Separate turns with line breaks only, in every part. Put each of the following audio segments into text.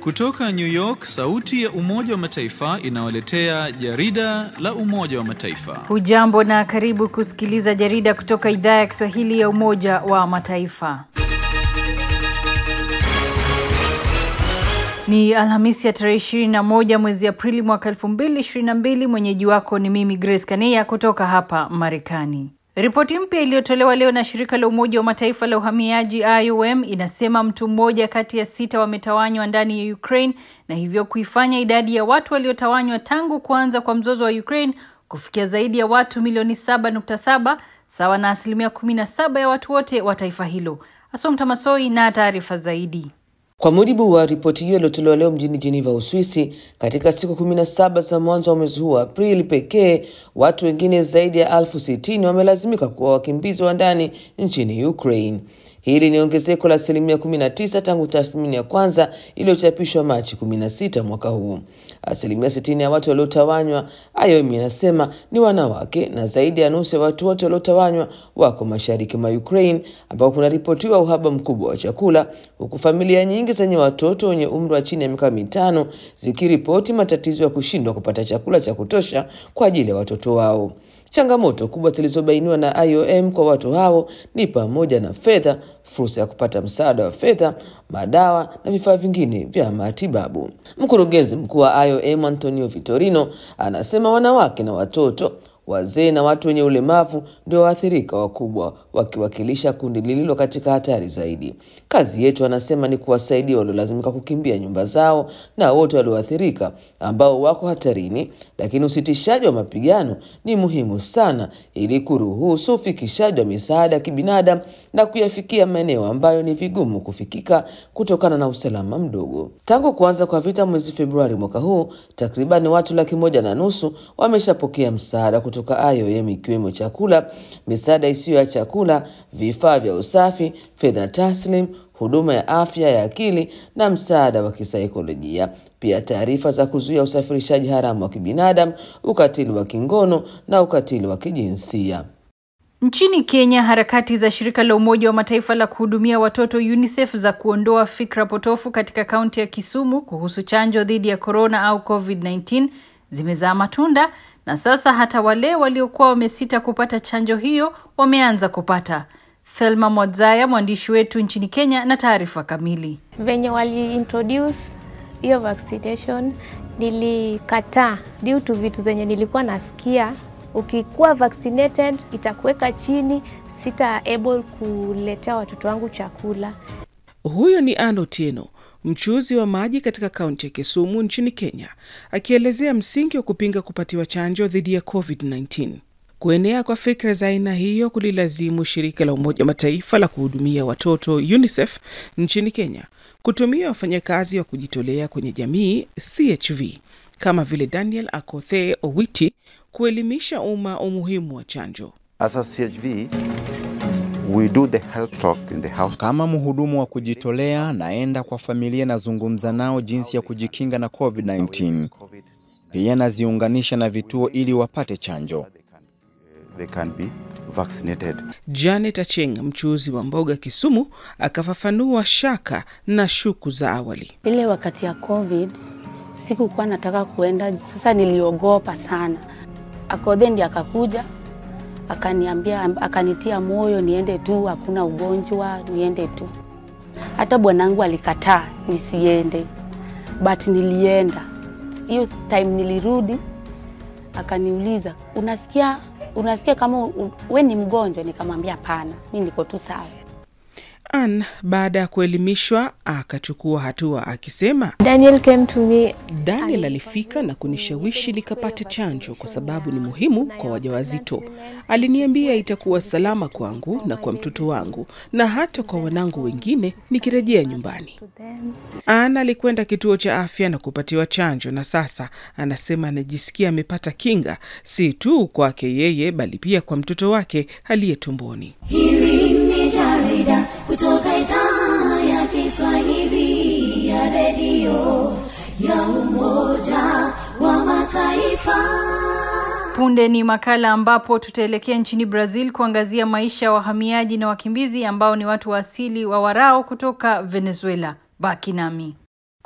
Kutoka New York, sauti ya Umoja wa Mataifa inawaletea jarida la Umoja wa Mataifa.
Hujambo na karibu kusikiliza jarida kutoka idhaa ya Kiswahili ya Umoja wa Mataifa. Ni Alhamisi ya tarehe 21 mwezi Aprili mwaka 2022. Mwenyeji wako ni mimi Grace Kaneya kutoka hapa Marekani. Ripoti mpya iliyotolewa leo na shirika la Umoja wa Mataifa la uhamiaji IOM inasema mtu mmoja kati ya sita wametawanywa ndani ya Ukraine na hivyo kuifanya idadi ya watu waliotawanywa tangu kuanza kwa mzozo wa Ukraine kufikia zaidi ya watu milioni 7.7 sawa na asilimia 17 ya watu wote wa taifa hilo. Asomta Masoi na taarifa zaidi.
Kwa mujibu wa ripoti hiyo iliyotolewa leo mjini Geneva, Uswisi, katika siku kumi na saba za mwanzo wa mwezi huu wa Aprili pekee, watu wengine zaidi ya elfu sitini wamelazimika kuwa wakimbizi wa ndani nchini Ukraine. Hili ni ongezeko la asilimia 19 tangu tathmini ya kwanza iliyochapishwa Machi 16 mwaka huu. Asilimia 60 ya watu waliotawanywa, IOM inasema ni wanawake, na zaidi ya nusu ya watu wote waliotawanywa wako mashariki mwa Ukraine, ambapo kunaripotiwa uhaba mkubwa wa chakula, huku familia nyingi zenye watoto wenye umri wa chini ya miaka mitano zikiripoti matatizo ya kushindwa kupata chakula cha kutosha kwa ajili ya watoto wao. Changamoto kubwa zilizobainiwa na IOM kwa watu hao ni pamoja na fedha, fursa ya kupata msaada wa fedha, madawa na vifaa vingine vya matibabu. Mkurugenzi mkuu wa IOM Antonio Vitorino anasema wanawake na watoto wazee na watu wenye ulemavu ndio waathirika wakubwa, wakiwakilisha kundi lililo katika hatari zaidi. Kazi yetu, anasema, ni kuwasaidia waliolazimika kukimbia nyumba zao na wote walioathirika ambao wako hatarini, lakini usitishaji wa mapigano ni muhimu sana ili kuruhusu ufikishaji wa misaada ya kibinadamu na kuyafikia maeneo ambayo ni vigumu kufikika kutokana na usalama mdogo. Tangu kuanza kwa vita mwezi Februari mwaka huu, takriban watu laki moja na nusu wameshapokea msaada kutoka IOM ikiwemo chakula, misaada isiyo ya chakula, vifaa vya usafi, fedha taslim, huduma ya afya ya akili na msaada wa kisaikolojia. Pia taarifa za kuzuia usafirishaji haramu wa kibinadamu, ukatili wa kingono na ukatili wa kijinsia.
Nchini Kenya, harakati za shirika la Umoja wa Mataifa la kuhudumia watoto UNICEF za kuondoa fikra potofu katika kaunti ya Kisumu kuhusu chanjo dhidi ya korona au COVID-19 zimezaa matunda na sasa hata wale waliokuwa wamesita kupata chanjo hiyo wameanza kupata. Thelma Mwadzaya, mwandishi wetu nchini Kenya, na taarifa kamili.
Venye wali introduce hiyo vaccination nilikataa due to vitu zenye nilikuwa nasikia, ukikuwa vaccinated itakuweka chini, sita able kuletea watoto wangu chakula.
Huyo ni Ann Otieno mchuuzi wa maji katika kaunti ya Kisumu nchini Kenya, akielezea msingi wa kupinga kupatiwa chanjo dhidi ya COVID-19. Kuenea kwa fikra za aina hiyo kulilazimu shirika la Umoja wa Mataifa la kuhudumia watoto UNICEF nchini Kenya kutumia wafanyakazi wa kujitolea kwenye jamii CHV kama vile Daniel Akothe Owiti kuelimisha umma umuhimu wa chanjo.
As a CHV, We do the health talk in the house.
Kama mhudumu wa kujitolea, naenda kwa familia, nazungumza nao jinsi ya kujikinga na COVID-19. Pia naziunganisha na vituo ili wapate chanjo.
They can be vaccinated.
Janet Acheng, mchuuzi wa mboga Kisumu, akafafanua shaka na shuku za awali.
Ile wakati ya COVID sikukuwa nataka kuenda, sasa niliogopa sana. Akodhe ndiye akakuja akaniambia akanitia moyo niende tu, hakuna ugonjwa, niende tu. Hata bwanangu alikataa nisiende, but nilienda. Hiyo time nilirudi, akaniuliza unasikia, unasikia kama we ni mgonjwa? Nikamwambia hapana, mi niko tu sawa.
Ann baada ya kuelimishwa akachukua hatua akisema,
Daniel came to me
Daniel alifika na kunishawishi nikapate chanjo kwa sababu ni muhimu kwa wajawazito. Aliniambia itakuwa salama kwangu na kwa mtoto wangu na hata kwa wanangu wengine nikirejea nyumbani. Ann alikwenda kituo cha afya na kupatiwa chanjo na sasa anasema anajisikia amepata kinga, si tu kwake yeye bali pia kwa mtoto wake aliye tumboni.
Hili ni jarida kutoka idhaa ya Kiswahili ya redio ya Umoja wa Mataifa.
Punde ni makala ambapo tutaelekea nchini Brazil kuangazia maisha ya wahamiaji na wakimbizi ambao ni watu wa asili wa Warao kutoka Venezuela. Baki nami.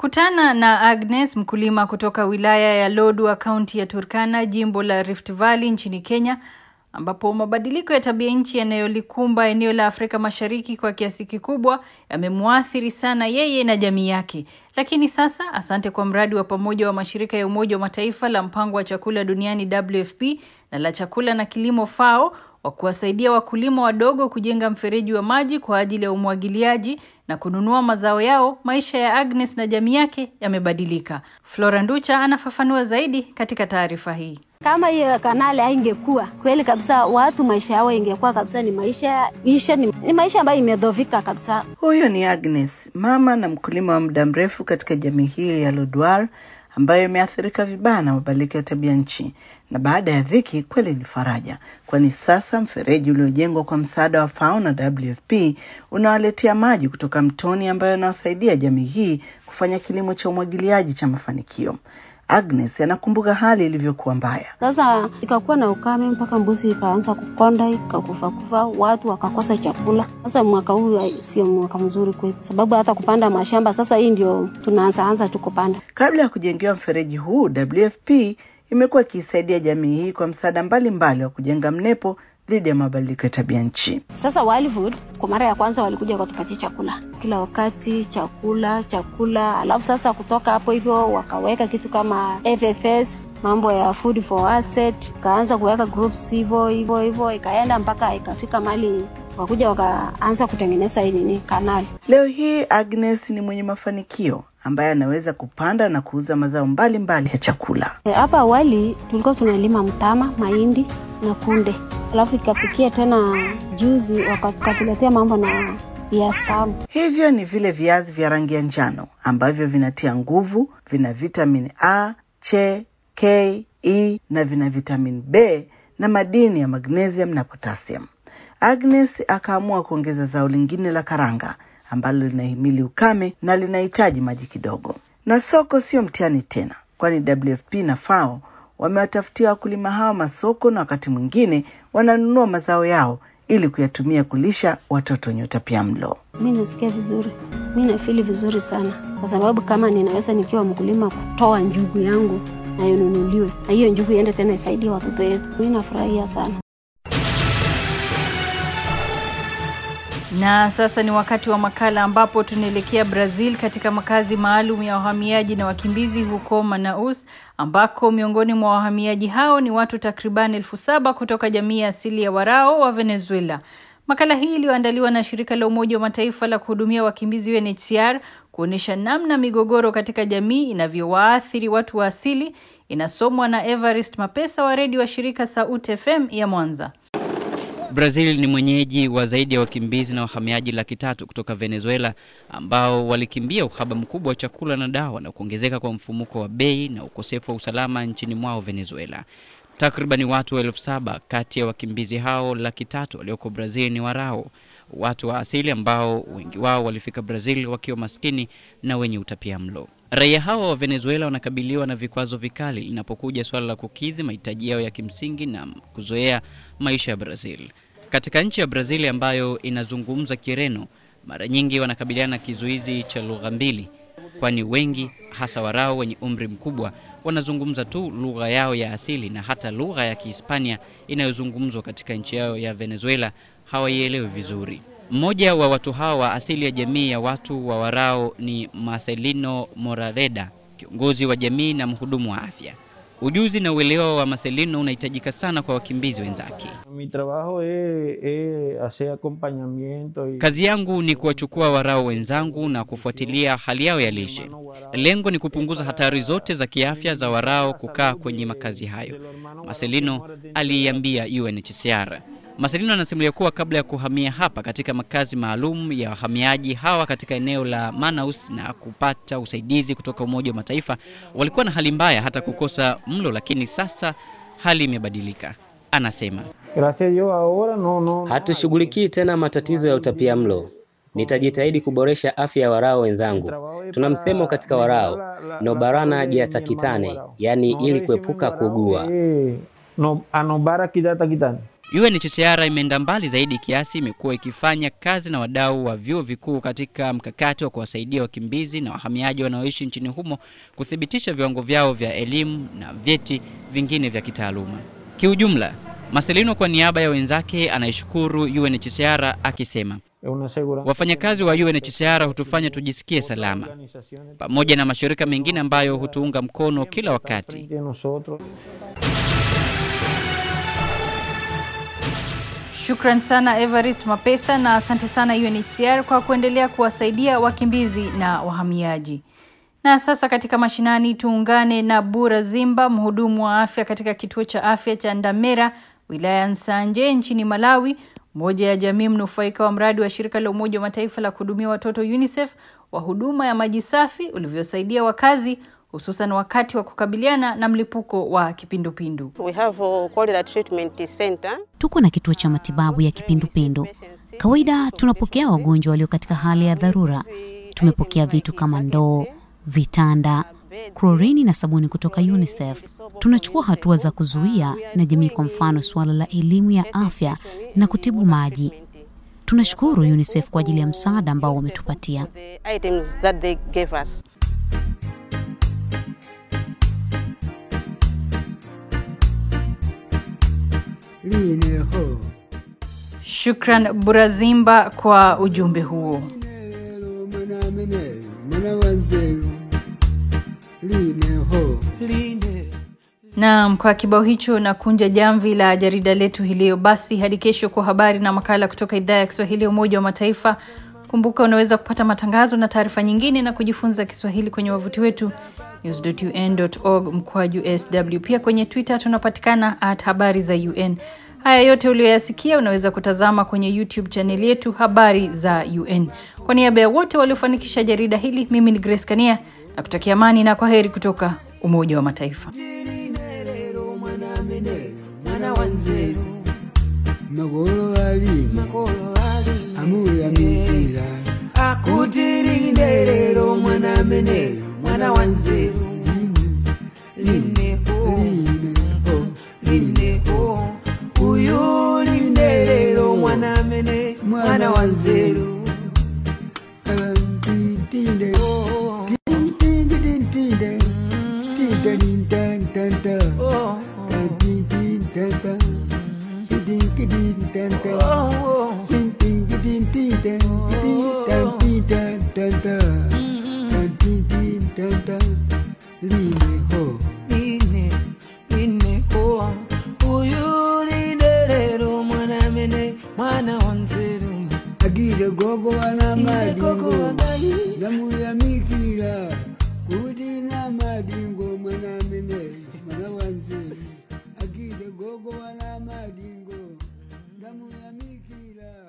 Kutana na Agnes, mkulima kutoka wilaya ya Lodwar, kaunti ya Turkana, jimbo la Rift Valley nchini Kenya, ambapo mabadiliko ya tabia nchi yanayolikumba eneo la Afrika Mashariki kwa kiasi kikubwa yamemwathiri sana yeye na jamii yake. Lakini sasa, asante kwa mradi wa pamoja wa mashirika ya Umoja wa Mataifa la mpango wa chakula duniani WFP na la chakula na kilimo FAO wa kuwasaidia wakulima wadogo kujenga mfereji wa maji kwa ajili ya umwagiliaji na kununua mazao yao, maisha ya Agnes na jamii yake yamebadilika. Flora Nducha anafafanua zaidi katika taarifa hii.
Kama hiyo kanali haingekuwa kweli kabisa, watu maisha yao ingekuwa kabisa ni maisha isha, ni, ni maisha ambayo imedhovika kabisa.
Huyo ni Agnes, mama na mkulima wa muda mrefu katika jamii hii ya Lodwar ambayo imeathirika vibaya na mabadiliko ya tabia nchi, na baada ya dhiki kweli ni faraja, kwani sasa mfereji uliojengwa kwa msaada wa FAO na WFP unawaletea maji kutoka mtoni ambayo yanawasaidia jamii hii kufanya kilimo cha umwagiliaji cha mafanikio. Agnes anakumbuka hali ilivyokuwa mbaya.
Sasa ikakuwa na ukame mpaka mbuzi ikaanza kukonda ikakufa kufa, watu wakakosa chakula. Sasa mwaka huu sio mwaka mzuri kwetu, sababu hata kupanda mashamba sasa hii ndio tunaanza anza tu kupanda.
Kabla ya kujengewa mfereji huu, WFP imekuwa ikiisaidia jamii hii kwa msaada mbalimbali wa kujenga mnepo dhidi ya mabadiliko ya tabia nchi.
Sasa Wildwood kwa mara ya kwanza walikuja wakatupatia chakula kila wakati, chakula chakula, alafu sasa kutoka hapo hivyo wakaweka kitu kama FFS, mambo ya food for asset, kaanza kuweka groups hivyo hivyo hivyo, ikaenda mpaka ikafika mali wakuja wakaanza kutengeneza hii nini kanali.
Leo hii Agnes ni mwenye mafanikio ambaye anaweza kupanda na kuuza mazao mbalimbali mbali ya chakula.
Hapa awali tulikuwa tunalima mtama, mahindi na kunde, alafu ikafikia tena juzi wakatuletea mambo na viazi tamu.
Hivyo ni vile viazi vya rangi ya njano ambavyo vinatia nguvu, vina vitamini A, C, K, E na vina vitamini B na madini ya magnesium na potassium. Agnes akaamua kuongeza zao lingine la karanga ambalo linahimili ukame na linahitaji maji kidogo. Na soko sio mtihani tena, kwani WFP na FAO wamewatafutia wakulima hawa masoko na wakati mwingine wananunua mazao yao ili kuyatumia kulisha watoto wenye utapiamlo.
Mi nasikia vizuri, mi nafili vizuri sana, kwa sababu kama ninaweza nikiwa mkulima kutoa njugu yangu na inunuliwe na hiyo njugu iende tena isaidie watoto wetu, mi nafurahia sana.
Na sasa ni wakati wa makala ambapo tunaelekea Brazil katika makazi maalum ya wahamiaji na wakimbizi huko Manaus ambako miongoni mwa wahamiaji hao ni watu takriban elfu saba kutoka jamii ya asili ya Warao wa Venezuela. Makala hii iliyoandaliwa na shirika la Umoja wa Mataifa la kuhudumia wakimbizi UNHCR kuonyesha namna migogoro katika jamii inavyowaathiri watu wa asili inasomwa na Evarist Mapesa wa redio wa shirika Sauti FM ya Mwanza.
Brazil ni mwenyeji wa zaidi ya wakimbizi na wahamiaji laki tatu kutoka Venezuela ambao walikimbia uhaba mkubwa wa chakula na dawa na kuongezeka kwa mfumuko wa bei na ukosefu wa usalama nchini mwao Venezuela. Takribani watu elfu saba kati ya wakimbizi hao laki tatu walioko Brazil ni Warao, watu wa asili ambao wengi wao walifika Brazil wakiwa maskini na wenye utapia mlo. Raia hawa wa Venezuela wanakabiliwa na vikwazo vikali linapokuja suala la kukidhi mahitaji yao ya kimsingi na kuzoea maisha ya Brazil. Katika nchi ya Brazil ambayo inazungumza Kireno, mara nyingi wanakabiliana na kizuizi cha lugha mbili, kwani wengi hasa Warao wenye umri mkubwa wanazungumza tu lugha yao ya asili na hata lugha ya Kihispania inayozungumzwa katika nchi yao ya Venezuela hawaielewi vizuri. Mmoja wa watu hawa wa asili ya jamii ya watu wa Warao ni Marcelino Morareda, kiongozi wa jamii na mhudumu wa afya. Ujuzi na uelewa wa Marcelino unahitajika sana kwa wakimbizi wenzake.
Mi trabajo es, es hacer acompañamiento y...
Kazi yangu ni kuwachukua Warao wenzangu na kufuatilia hali yao ya lishe. Lengo ni kupunguza hatari zote za kiafya za Warao kukaa kwenye makazi hayo, Marcelino aliiambia UNHCR. Marcelino anasimulia kuwa kabla ya kuhamia hapa katika makazi maalum ya wahamiaji hawa katika eneo la Manaus na kupata usaidizi kutoka Umoja wa Mataifa, walikuwa na hali mbaya hata kukosa mlo, lakini sasa hali imebadilika. Anasema
hatushughulikii tena matatizo ya utapia mlo. Nitajitahidi kuboresha afya ya Warao wenzangu. Tuna msemo katika Warao, no barana jiatakitane, yaani ili kuepuka kuugua.
No, anobara kidata kitani
UNHCR imeenda mbali zaidi kiasi imekuwa ikifanya kazi na wadau wa vyuo vikuu katika mkakati wa kuwasaidia wakimbizi na wahamiaji wanaoishi nchini humo kuthibitisha viwango vyao vya elimu na vyeti vingine vya kitaaluma. Kiujumla, Marcelino kwa niaba ya wenzake anaishukuru UNHCR akisema wafanyakazi wa UNHCR hutufanya tujisikie salama, pamoja na mashirika mengine ambayo hutuunga mkono kila wakati.
Shukran sana Evarist Mapesa na asante sana UNHCR kwa kuendelea kuwasaidia wakimbizi na wahamiaji. Na sasa katika mashinani tuungane na Bura Zimba, mhudumu wa afya katika kituo cha afya cha Ndamera, wilaya ya Nsanje nchini Malawi, moja ya jamii mnufaika wa mradi wa shirika la Umoja wa Mataifa la kuhudumia watoto UNICEF wa huduma ya maji safi ulivyosaidia wakazi hususan wakati wa kukabiliana na mlipuko wa kipindupindu.
We have a cholera treatment center.
Tuko na kituo cha matibabu ya kipindupindu. Kawaida tunapokea wagonjwa walio katika hali ya dharura. Tumepokea vitu kama ndoo, vitanda, klorini na sabuni kutoka UNICEF. Tunachukua hatua za kuzuia na jamii, kwa mfano suala la elimu ya afya na kutibu maji. Tunashukuru UNICEF kwa ajili ya msaada ambao wametupatia.
The items that they gave us.
Shukran Burazimba kwa ujumbe huo. Naam, kwa kibao hicho na kunja jamvi la jarida letu hii leo. Basi hadi kesho kwa habari na makala kutoka idhaa ya Kiswahili ya Umoja wa Mataifa. Kumbuka unaweza kupata matangazo na taarifa nyingine na kujifunza Kiswahili kwenye wavuti wetu news.un.org mkwaju sw. Pia kwenye Twitter tunapatikana at habari za UN. Haya yote uliyoyasikia unaweza kutazama kwenye YouTube chaneli yetu habari za UN. Kwa niaba ya wote waliofanikisha jarida hili, mimi ni Grace Kania na kutakia amani na kwa heri kutoka Umoja wa Mataifa.
mwana wa nzeru magolo alina amuyamikira akutirinde lero mwana mene mwana wa nzeru lineho lineho uyu linde lero mwana mene mwana wa nzeru tinde tinde tinde tinde tinde agire gogo wana madingo zamuyamikira kuti na madingo mwana mene mwana wanzeru agire gogo wana madingo zamuyamikira